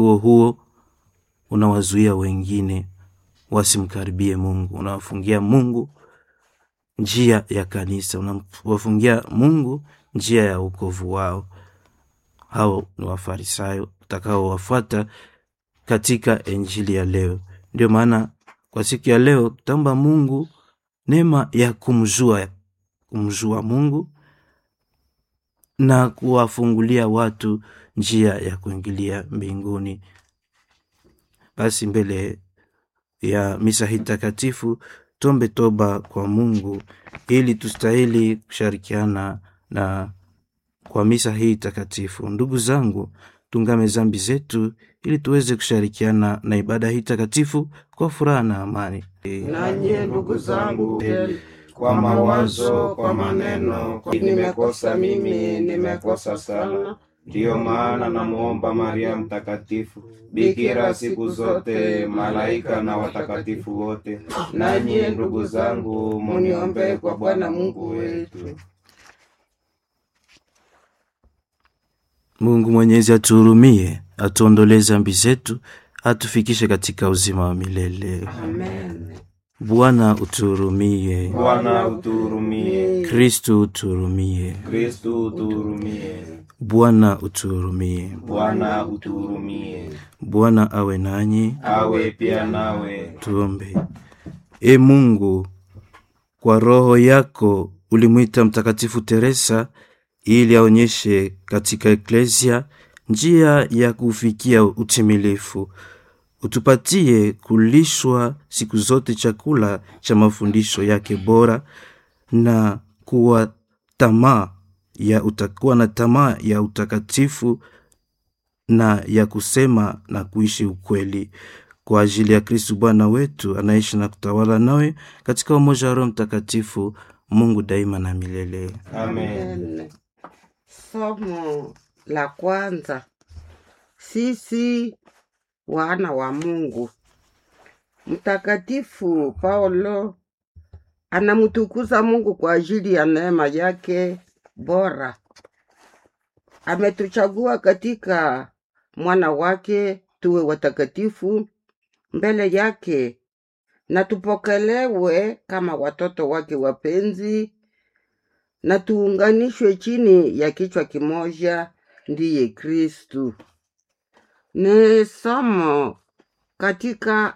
huo huo unawazuia wengine wasimkaribie Mungu, unawafungia Mungu njia ya kanisa, unawafungia Mungu njia ya wokovu wao. Hao ni Wafarisayo utakaowafuata katika injili ya leo. Ndio maana kwa siku ya leo tutaomba Mungu neema ya kumjua kumjua Mungu na kuwafungulia watu njia ya kuingilia mbinguni. Basi mbele ya misa hii takatifu tuombe toba kwa Mungu ili tustahili kushirikiana na kwa misa hii takatifu. Ndugu zangu, tungame zambi zetu ili tuweze kushirikiana na ibada hii takatifu kwa furaha na amani. Nanye ndugu zangu, kwa mawazo, kwa maneno, kwa nimekosa mimi, nimekosa sana. Ndiyo maana namuomba Maria Mtakatifu, bikira siku zote, malaika na watakatifu wote, nanyi ndugu zangu, muniombee kwa Bwana Mungu wetu. Mungu Mwenyezi atuhurumie, atuondolee zambi zetu, atufikishe katika uzima wa milele. Amen. Bwana utuhurumie. Bwana utuhurumie. Kristu utuhurumie. Kristu utuhurumie. Bwana utuhurumie. Bwana utuhurumie. Bwana awe nanyi. Awe pia nawe. Tuombe. E Mungu, kwa roho yako ulimwita Mtakatifu Teresa ili aonyeshe katika eklesia njia ya kufikia utimilifu. Utupatie kulishwa siku zote chakula cha mafundisho yake bora na kuwa tamaa ya utakuwa na tamaa ya utakatifu na ya kusema na kuishi ukweli kwa ajili ya Kristu Bwana wetu anaishi na kutawala nawe katika umoja wa Roho Mtakatifu, Mungu daima na milele. Amen. Somo la kwanza. Sisi wana wa Mungu. Mtakatifu Paulo anamtukuza Mungu kwa ajili ya neema yake bora. Ametuchagua katika mwana wake tuwe watakatifu mbele yake na tupokelewe kama watoto wake wapenzi na tuunganishwe chini ya kichwa kimoja, ndiye Kristu. Ni somo katika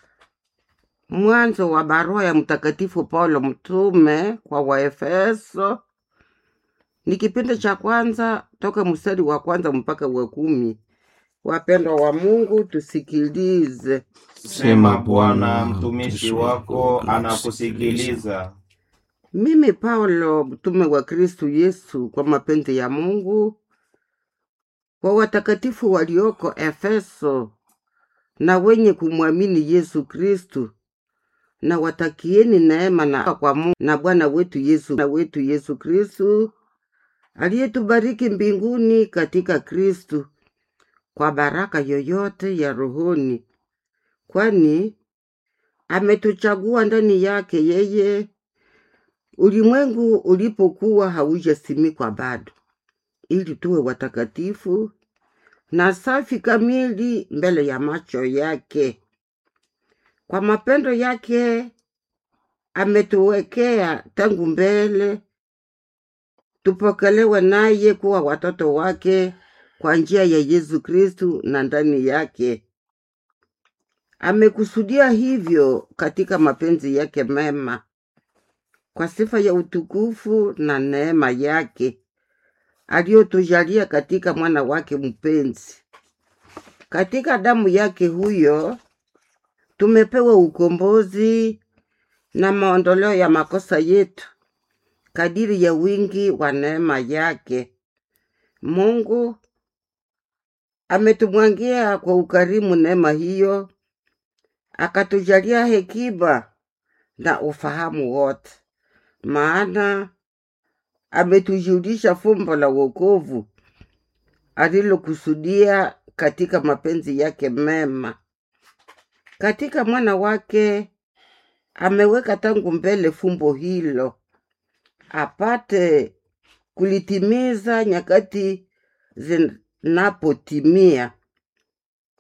mwanzo wa barua ya Mtakatifu Paulo mtume kwa Waefeso, ni kipindi cha kwanza toka mstari wa kwanza mpaka wa kumi. Wapendwa wa Mungu, tusikilize. Sema Bwana, mtumishi wako anakusikiliza. Mimi Paulo mtume wa Kristu Yesu kwa mapenzi ya Mungu, kwa watakatifu walioko Efeso na wenye kumwamini Yesu Kristu, na watakieni neema na kwa Mungu na Bwana wetu Yesu na wetu Yesu Kristu aliyetubariki mbinguni katika Kristu kwa baraka yoyote ya rohoni, kwani ametuchagua ndani yake yeye ulimwengu ulipokuwa haujasimikwa bado, ili tuwe watakatifu na safi kamili mbele ya macho yake. Kwa mapendo yake ametuwekea tangu mbele tupokelewe naye kuwa watoto wake kwa njia ya Yesu Kristu, na ndani yake amekusudia hivyo katika mapenzi yake mema kwa sifa ya utukufu na neema yake aliyotujalia katika mwana wake mpenzi. Katika damu yake huyo tumepewa ukombozi na maondoleo ya makosa yetu kadiri ya wingi wa neema yake. Mungu ametumwangia kwa ukarimu neema hiyo, akatujalia hekima na ufahamu wote, maana ametujulisha fumbo la wokovu alilokusudia katika mapenzi yake mema. Katika mwana wake ameweka tangu mbele fumbo hilo, apate kulitimiza nyakati zinapotimia,